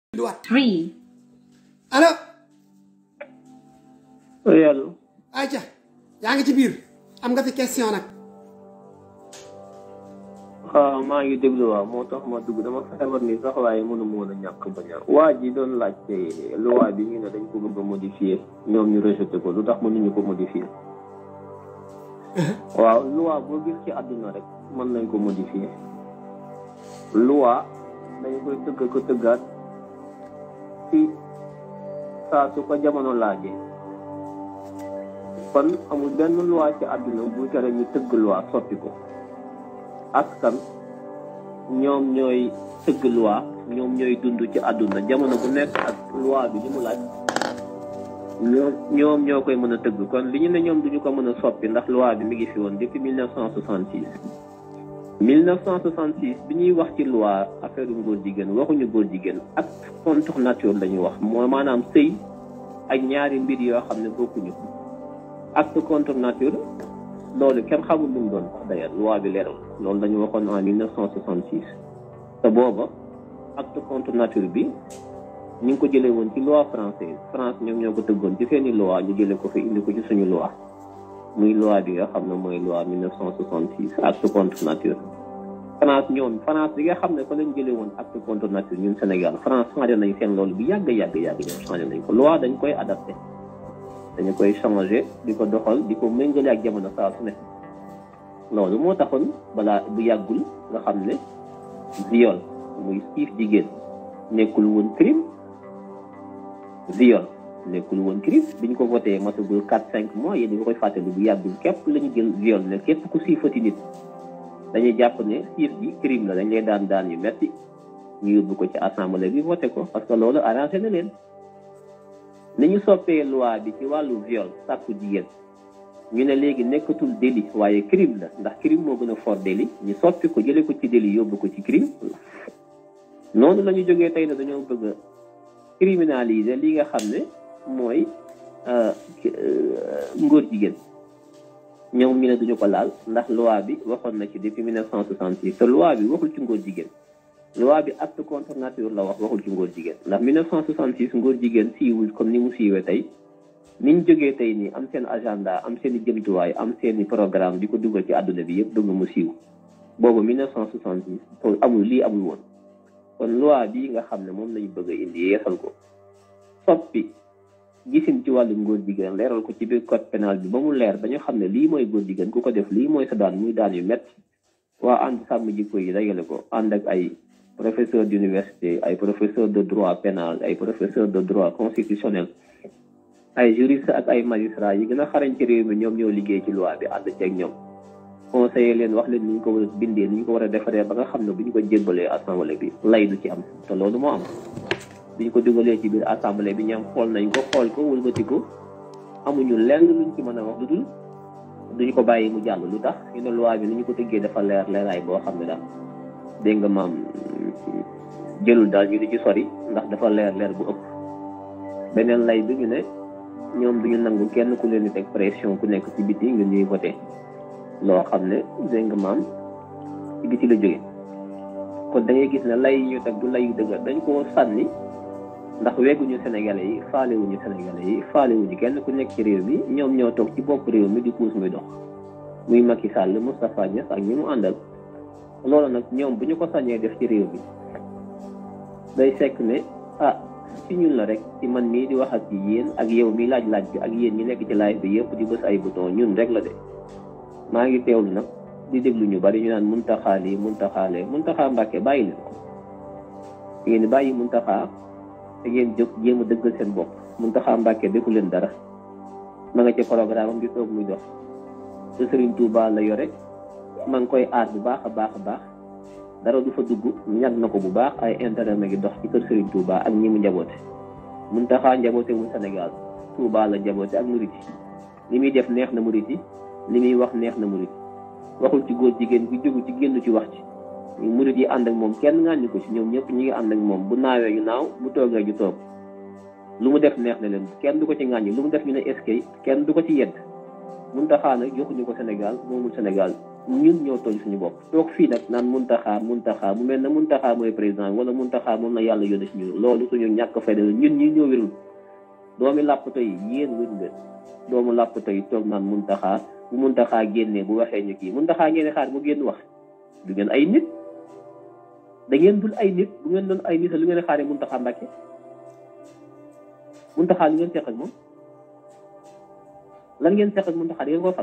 Duwaat three, allo oui allo Aïcha yaa ngi ci biir am nga fi question nag waaw maa ngi déglu waaw moo tax ma dugg dama feebar ni sax waaye mënu ma woon a ñàkk bañ a waa ji doon laajte loi bi ñu ne dañ ko bëgg a modifier ñoom ñu rejeté ko lu tax mënuñu ko modifier waaw loi boo gis ci àdduna rek mën nañ ko modifier loi dañ koy tëgg ko tëggaat ci saa su ko jamono laajee kon amul benn loi ci àdduna bu tere ñu tëgg loi soppi ko askan ñoom ñooy tëgg loi ñoom ñooy dund ci àdduna jamono bu nekk ak loi bi li mu laaj ñoom ñoom ñoo koy mën a tëgg kon li ñu ne ñoom duñu ko mën a soppi ndax loi bi mi ngi fi woon depuis 1966 1966 bi ñuy wax ci loi affaire ngóor jigéen waxuñu góor jigéen ak contre nature la ñuy wax mooy maanaam sëy ak ñaari mbir yoo xam ne bokkuñu acte contre nature loolu kenn xamul lu mu doon sax d'ailleurs loi bi leeral loolu dañu waxoon en 1966 te booba acte contre nature bi ñu ngi ko jëlee woon ci loi française France ñoom ñoo ko tëggoon ci seeni loi ñu jëlee ko fi indi ko ci suñu loi muy loi bi nga xam ne mooy loi 1966 acte contre nature France ñoom France bi nga xam ne fa lañ jëlee woon acte contre nature ñun Sénégal France changé nañ seen loolu bi yàgg yàgg yàgg ñoom changé nañ ko loi dañ koy adapté dañu koy changé di ko doxal di ko méngale ak jamono saa su ne loolu moo taxoon balaa bu yàggul nga xam ne viol muy siif jigéen nekkul woon crime viol nekkul woon crime bi ñu ko voté matagul quatre cinq mois yéen nga koy fàttali bu yàggul képp la ñu jël viol ne képp ku siifati nit dañuy jàpp ne siif bi crime la dañ lay daan daan yu metti ñu yóbbu ko ci assemblée bi voté ko parce que loolu arrangé na leen ni ñu soppee loi bi ci wàllu viol sàkku jigéen ñu ne léegi nekkatul délit waaye crime la ndax crime moo gën a fort délit ñu soppi ko jëlee ko ci délit yóbbu ko ci crime noonu la ñu jógee tey ne dañoo bëgg a criminaliser li nga xam ne mooy ngóor jigéen ñoom ñu ne duñu ko laal ndax loi bi waxoon na ci depuis 1966 te loi bi waxul ci ngóor jigéen loi bi acte contre nature la wax waxul ci ngóor jigéen ndax 1966 ngóor jigéen siiwul comme ni mu siiwee tey niñ jógee tey nii am seen agenda am seen i jëmtuwaay am seen i programme di ko dugal ci àdduna bi yëpp bëgg mu siiw boobu 1966 to amul lii amul woon kon loi bii nga xam ne moom lañu bëgg a indi yeesal ko soppi gisin ci wàllu ngóor jigéen leeral ko ci biir code pénal bi ba mu leer dañu xam ne lii mooy góor jigéen ku ko def lii mooy sa daan muy daan yu métti waa ànd sàmm jikko yi dajale ko ànd ak ay professeur d'université ay professeur de droit pénal ay professeur de droit constitutionnel ay juriste ak ay magistrat yi gën a xarañ ci réew mi ñoom ñoo liggéey ci loi bi ànd ceeg ñoom conseiller leen wax leen ni ñu ko war a bindee ni ñu ko war a defaree ba nga xam ne bu ñu ko jébbalee assemblée bi lay du ci am te loolu moo am bi ñu ko dugalee ci biir assemblée bi ñoom xool nañ ko xool ko wëlbati ko amuñu lenn luñ ci mën a wax lu dul duñu ko bàyyi mu jàll lu tax ñu ne loi bi ni ñu ko tëggee dafa leer leeraay boo xam ne daal dégg nga maam jëlul daal ñu di ci sori ndax dafa leer leer bu ëpp beneen lay bi ñu ne ñoom duñu nangu kenn ku leen di teg pression ku nekk ci biti ngir ñuy voté loo xam ne dégg nga maam ci biti la jóge kon da ngay gis ne lay yi ñu teg du lay yu dëgg dañ koo sànni ndax wegguñu sénégalais yi faalewuñu sénégalais yi faalewuñu kenn ku nekk ci réew mi ñoom ñoo toog ci bopp réew mi di puus muy dox muy Macky Sall Moustapha Niass ak ñi mu àndal loolu nag ñoom bu ñu ko sañee def ci réew mi day fekk ne ah ci ñun la rek ci man mii di wax ak yéen ak yow mi laaj-laaj bi ak yéen ñi nekk ci live bi yëpp di bës ay bouton ñun rek la de maa ngi teewlu nag di déglu ñu bari ñu naan muntaxaa lii muntaxaalee muntaxaa mbàkke bàyyi leen ko ngeen bàyyi muntaxaa te ngeen jóg jéem a dëggal seen bopp muntaxaa mbàkke defu leen dara ma nga ci programme am di toog muy dox te Serigne Touba la yore ma ngi koy aar bu baax a baax a baax dara du fa dugg ñag na ko bu baax ay intérêt ma ngi dox ci kër Serigne Touba ak ñi mu njaboote muntaxaa njaboote mu Sénégal Touba la njaboote ak murit yi li muy def neex na murit yi li muy wax neex na murit waxul ci góor jigéen bi jógu ci génn ci wax ci murit yi ànd ak moom kenn ngàññi ko ci ñoom ñëpp ñi ngi ànd ak moom bu naawee ñu naaw bu toogee ñu toog lu mu def neex na leen kenn du ko ci ngàññi lu mu def ñu ne eskay kenn du ko ci yedd Muntaxa nag joxuñu ko Sénégal moomul Sénégal ñun ñoo tooñ suñu bopp toog fii nag naan muntaxaa muntaxaa mu mel ne muntaxaa mooy président wala muntaxaa moom la yàlla yónni si ñun loolu suñu ñàkk fayda la ñun ñi ñoo wérul doomi làppato yi yéen wéru leen doomu làppato yi toog naan muntaxaa bu muntaxaa génnee bu waxee ñu kii muntaxaa ngeen xaar mu génn wax du ngeen ay nit da ngeen dul ay nit bu ngeen doon ay nit lu ngeen xaaree muntaxaa mbàkke muntaxaa lu ngeen seq ak moom lan ngeen seq ak muntaxaa da ngeen koo fal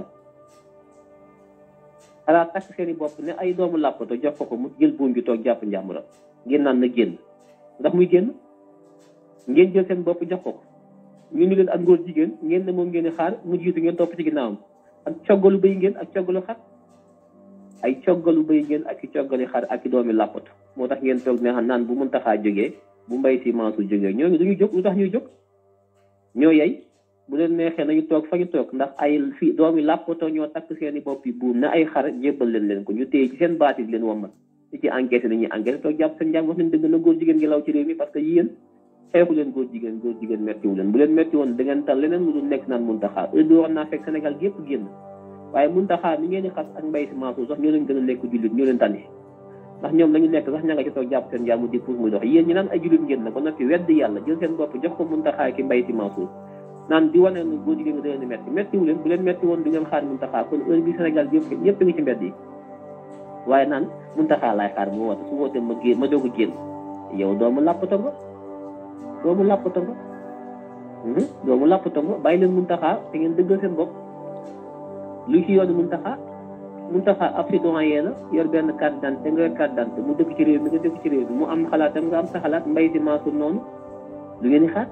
xalaat takk seen i bopp ne ay doomu làppato jox ko ko mu jël buum bi toog jàpp njàmburam ngeen naan na génn ndax muy génn ngeen jël seen bopp jox ko ko ñu ni leen ak ngóor jigéen ngeen ne moom ngeen di xaar mu jiitu ngeen topp ci ginnaawam ak coggalu bëy ngeen ak coggalu xar ay coggalu bëy ngeen ak i coggali xar ak i doomi làppato moo tax ngeen toog ne xam naan bu mun taxaa jógee bu mbay si maasu jógee ñooñu dañuy jóg lu tax ñuy jóg ñoo yey bu leen neexee nañu toog fa ñu toog ndax ay fii doomi làppato ñoo takk seen i bopp yi buum ne ay xar jébbal leen leen ko ñu téye ci seen baat yi leen wammat ci ci enquête nañuy enquête toog jàpp seen njàng wax nañ dëgg na góor jigéen gi law ci réew mi parce que yéen xeexu leen góor jigéen góor jigéen mettiwu leen bu leen metti woon da ngeen tal leneen lu dul nekk naan muntaxaa heure bi war naa fekk Sénégal gépp génn waaye muntaxaa mi ngeen di xas ak mbay si Mansour sax ñoo leen gën a nekk jullit ñoo leen tànni ndax ñoom lañu nekk sax ña nga ci toog jàpp seen jàmm di puus muy dox yéen ñi naan ay jullit ngeen na ba noppi wedd yàlla jël seen bopp jox ko muntaxaa ki mbay si Mansour naan di wane ne góor jigéen nga da leen di metti mettiwu leen bu leen metti woon du ngeen xaar muntaxaa kon heure bi Sénégal gépp ñëpp ngi ci mbedd yi waaye naan muntaxaa laay xaar mu woote su wootee ma génn ma doog a génn yow doomu làppato nga doomu làppato nga doomu làppato nga bàyyi leen muntaxaa te ngeen dëggal seen bopp lu ci yoonu muntaxaa muntaxaa ab citoyen la yor benn carte d'identité nga yor carte d'identité mu dëkk ci réew mi nga dëkk ci réew mi mu am xalaatam nga am sa xalaat mbay si Mansour noonu lu ngeen di xaar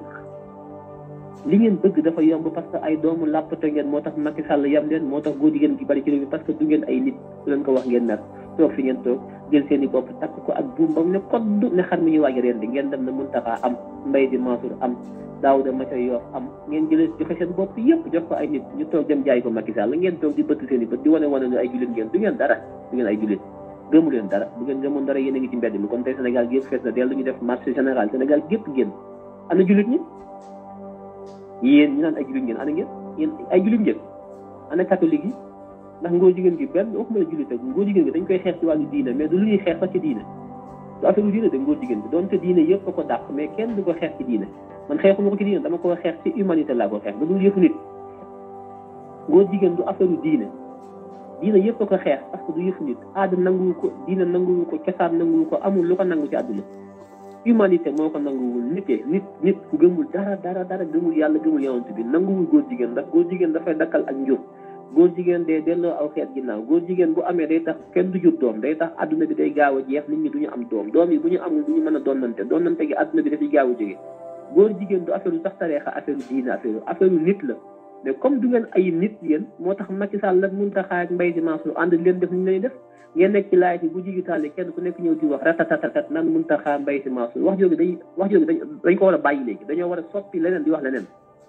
li ngeen bëgg dafa yomb parce que ay doomu làppato ngeen moo tax Macky Sall yam leen moo tax góor jigéen gi bari ci réew mi parce que du ngeen ay nit su leen ko wax ngeen nar toog fi ngeen toog jël seen i bopp takk ko ak buum ba mu ne kodd ne xar mi ñuy waaj reen di ngeen dem na muntaxaa am mbay di Mansour am daawuda maca yoof am ngeen jëlee joxe seen bopp yëpp jox ko ay nit ñu toog dem jaay ko Macky Sall ngeen toog di bëtt seen i bët di wane wane ne ay jullit ngeen du ngeen dara du ngeen ay jullit gëmu leen dara bu ngeen gëmoon dara yéen a ngi ci mbedd mi kon tey Sénégal gépp fees na dellu ñu def marché général Sénégal gépp génn ana jullit ñi yéen ñu naan ay jullit ngeen ana ngeen yéen ay jullit ngeen ana catholique yi ndax ngóor jigéen gi benn waxuma la jullit ak ngóor jigéen gi dañ koy xeex ci wàllu diine mais du lu ñuy xeex sax ci diine du affaire diine de ngóor jigéen bi doonte diine yëpp a ko dàq mais kenn du ko xeex ci diine man xeexuma ko ci diine dama ko xeex ci humanité laa ko xeex da dul yëfu nit ngóor jigéen du affaire diine diine yëpp a ko xeex parce que du yëfu nit aada nanguwu ko diine nanguwu ko cosaan nanguwu ko amul lu ko nangu ci àdduna humanité moo ko nanguwul nitee nit nit ku gëmul dara dara dara gëmul yàlla gëmul yonent bi nanguwul góor jigéen ndax góor jigéen dafay dakkal ak njur góor jigéen day delloo aw xeet ginnaaw góor jigéen bu amee day tax kenn du jur doom day tax adduna bi day gaaw a jeex nit ñi du ñu am doom doom yi bu ñu amul du ñu mën a donnante donnante gi adduna bi dafay gaaw a jóge góor jigéen du affaire sax tareexa affaire diine affaire affaire nit la mais comme du ngeen ay nit yéen moo tax Macky Sall la Mountakha ak Mbaye Sy Mansour ànd leen def ni lay def ngeen nekk ci laaj bi bu digitale kenn ku nekk ñëw di wax ratatatatat naan Mountakha Mbaye Sy Mansour wax jooju day wax jooju dañ dañ ko war a bàyyi léegi dañoo war a soppi leneen di wax leneen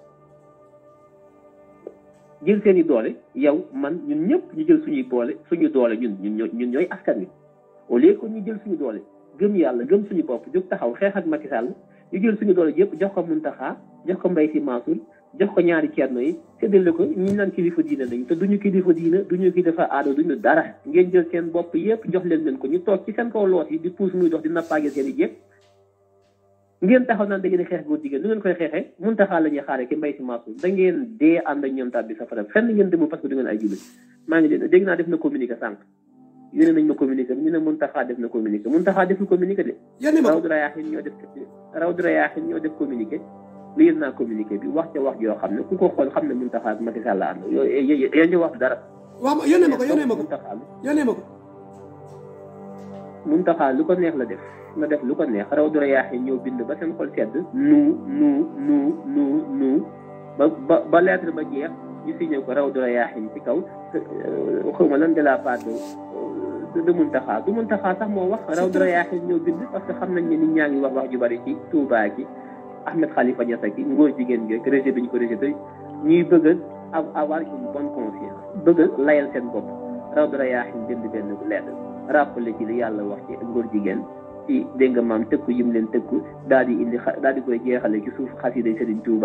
jël seen i doole yow man ñun ñëpp ñu jël suñuy boole suñu doole ñun ñun ñun ñooy askan wi au lieu que ñu jël suñu doole gëm yàlla gëm suñu bopp jóg taxaw xeex ak Macky Sall ñu jël suñu doole yëpp jox ko Mountakha jox ko Mbaye Sy Mansour jox ko ñaari ceerno yi séddale ko ñi naan kilifa diine lañu te duñu kilifa diine duñu kilifa aada duñu dara ngeen jël seen bopp yëpp jox leen leen ko ñu toog ci seen kaw loos yi di puus muy dox di nappaage seen i jéeg ngeen taxaw naan da ngeen di xeex góor jigéen nu ngeen koy xeexee Mountakha la ñuy xaare ki Mbaye Sy Mansour da ngeen dee ànd ak ñoom tàbbi safara fenn ngeen demul parce que du ngeen ay jullit maa ngi leen dégg naa def na communiqué sànq yónnee nañ ma communiqué ñu ne Mountakha def na communiqué Mountakha deful communiqué de raw dura yaaxin ñoo def raw dura yaaxin ñoo def communiqué lii naa communiqué bi wax ca wax joo xam ne ku ko xool xam ne Mountakha ak Macky Sall la ànd yooyu yéen ñu wax dara waaw yónnee ma ko yónnee ma ko Mountakha yónnee ma ko Mountakha lu ko neex la def na def lu ko neex raw dura yaaxin ñëw bind ba seen xol sedd nu nu nu nu nu ba ba ba lettre ba jeex ñu signé ko raw dura yaaxin ci kaw xaw ma lan de la part de de Mountakha du Mountakha sax moo wax raw dura yaaxin ñëw bind parce que xam nañ ne nit ñaa ngi wax wax ju bari ci Touba gi Ahmed Khalifa Niass ak ngóor jigéen gi rejet bi ñu ko rejeté ñuy bëgg a avoir une bonne conscience bëgg a layal seen bopp raw dara yaaxin bind benn lettre rappelé ci li yàlla wax ci ngóor jigéen ci dégg nga maam tëkku yim leen tëkku daal di indi daal di koy jeexale ci suuf xasida Serigne Touba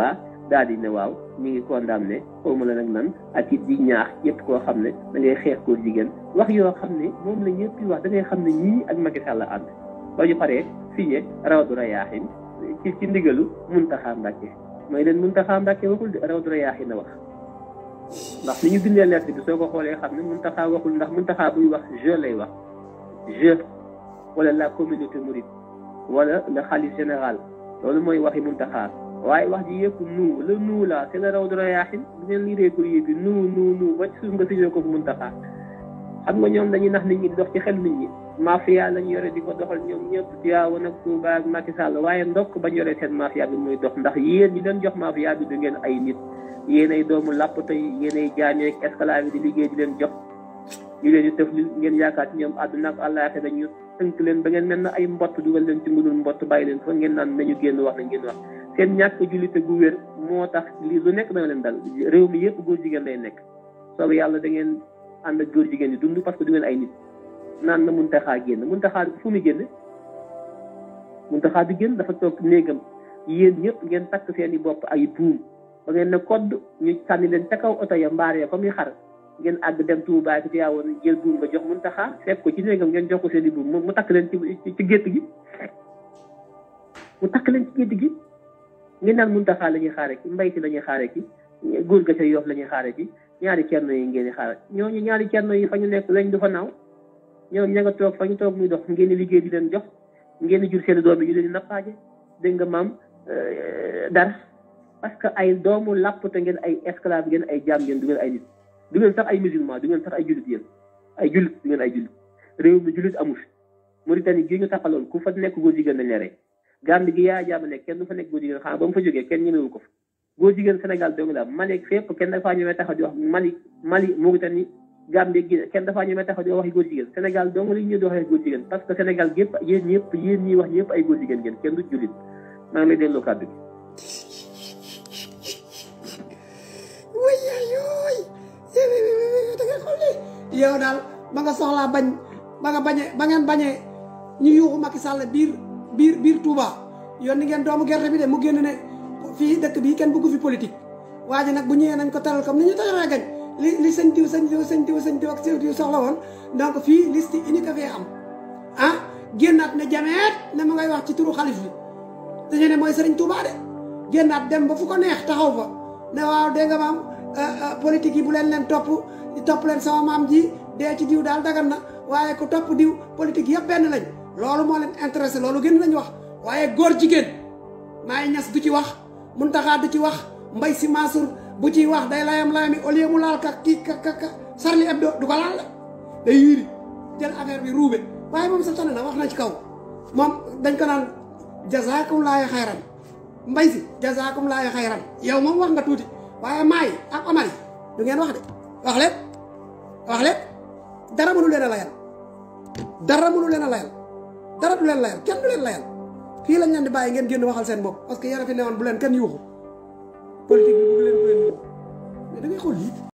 daal di ne waaw ñu ngi condamné xaw ma la nag nan ak it di ñaax yëpp koo xam ne da ngay xeex koo jigéen wax yoo xam ne moom la ñëpp di wax da ngay xam ne ñii ak Macky Sall ànd ba ñu paree signé rawdu rayaaxin ci ci ndigalu Muntaxa Mbàkke mooy leen Muntaxa Mbàkke waxul rawdu rayaaxin na wax ndax ni ñu bindee lettre bi soo ko xoolee xam ne Muntaxa waxul ndax Muntaxa buy wax je lay wax je wala la communauté mouride wala le xalif général loolu mooy waxi Muntaxa waaye wax ji yëpp nu la nu la c'est la rawdu rayaaxin bu ngeen liiree courrier bi nu nu nu ba ci suuf nga signé ko Muntaxa xam nga ñoom dañuy nax nit ñi di dox ci xel nit ñi mafia lañu yore di ko doxal ñoom ñëpp Tiwaawan ak Tuuba ak Macky Sall waaye ndokk bañ yore seen mafia bi muy dox ndax yéen ñi leen jox mafia bi du ngeen ay nit yéen ay doomu làppato yi yéen ay jaameek esclave yi di liggéey di leen jox ñu leen di tëf li ngeen yaakaar ci ñoom àdduna ak àllaaxe dañu tënk leen ba ngeen mel na ay mbott dugal leen ci ngunul mbott bàyyi leen fa ngeen naan nañu génn wax nañ génn wax seen ñàkk jullite gu wér moo tax lii lu nekk dana leen dal réew mi yëpp góor jigéen lay nekk soobu yàlla da ngeen ànd ak góor jigéen yi dund parce que du ngeen ay nit naan na Muntaxa génn Muntaxa fu mu génn Muntaxa bi génn dafa toog néegam yéen ñëpp ngeen takk seen i bopp ay buum ba ngeen ne kodd ñu sànni leen ca kaw oto ya mbaar ya comme yi xar ngeen àgg dem Tuubaa ci Tiwaawan jël buum ba jox Muntaxa fekk ko ci néegam ngeen jox ko seen i buum mu takk leen ci ci gétt gi mu takk leen ci gétt gi ngeen naan Muntaxa la ñuy xaare ki mbay si la ñuy xaare ki góor ga ca Yoof la ñuy xaare ki ñaari cerno yi ngeen di xaar ñooñu ñaari cerno yi fa ñu nekk lañ du fa naaw ñoom ña nga toog fa ñu toog muy dox ngeen di liggéey di leen jox ngeen di jur seen doom yi ñu leen di nappaaje dégg nga maam dara parce que ay doomu làppte ngeen ay esclave ngeen ay jaam ngeen du ngeen ay nit du ngeen sax ay musulman du ngeen sax ay jullit yéen ay jullit du ngeen ay jullit réew mi jullit amu fi Mauritanie gi ñu taxaloon ku fa nekk góor jigéen nañ la rey Gambie gi yaa jaama nekk kenn du fa nekk góor jigéen xanaa ba mu fa jógee kenn ñemewu ko fa góor jigéen Sénégal dong la Mali fépp kenn dafaa ñemee taxaw di wax Mali Mali Mauritanie Gambie gi kenn dafaa ñemee taxaw di wax góor jigéen Sénégal dong la ñu di waxee góor jigéen parce que Sénégal gépp yéen ñëpp yéen ñiy wax ñëpp ay góor jigéen ngeen kenn du jullit maa ngi lay delloo kàddu gi. wuy yooy da nga xool yow daal ba nga soxlaa bañ ba nga bañee ba ngeen bañee ñu yuuxu Macky Sall biir biir biir Touba yoon ni ngeen doomu gerte bi de mu génn ne. fii dëkk bii kenn bëggu fi politique waa ji nag bu ñëwee nañ ko taral comme ni ñu taxawee gañ li li sëñ diw sëñ diw sëñ diw sëñ diw ak sëñ diw soxla woon donc fii liste unique fee am ah génnaat ne jameet ne ma ngay wax ci turu xalif bi dañu ne mooy sëriñ Touba de génnaat dem ba fu ko neex taxaw fa ne waaw dégg nga maam politique yi bu leen leen topp topp leen sama maam ji dee ci diw daal dagan na waaye ku topp diw politique yëpp benn lañ loolu moo leen intéressé loolu gën lañ wax waaye góor jigéen maay ñas du ci wax Muntaxa du ci wax Mbay Si Mansour bu ciy wax day layam layami au lieu mu laal ka kii ka ka ka Charlie Hebdo du ko laal la day yiri jël affaire bi ruube waaye moom sa tane na wax na ci kaw moom dañ ko naan jazaakum laahi xayran Mbay Si jazaakum laahi xayran yow moom wax nga tuuti waaye maay ak Amari du ngeen wax de wax leen wax leen dara mënu leen a layal dara mënu leen a layal dara du leen layal kenn du leen layal fii lañ leen di bàyyi ngeen génn waxal seen bopp parce que yéen a fi newoon bu leen kenn yuuxu politique bi bu leen bu leen yuuxu mais da ngay xool lii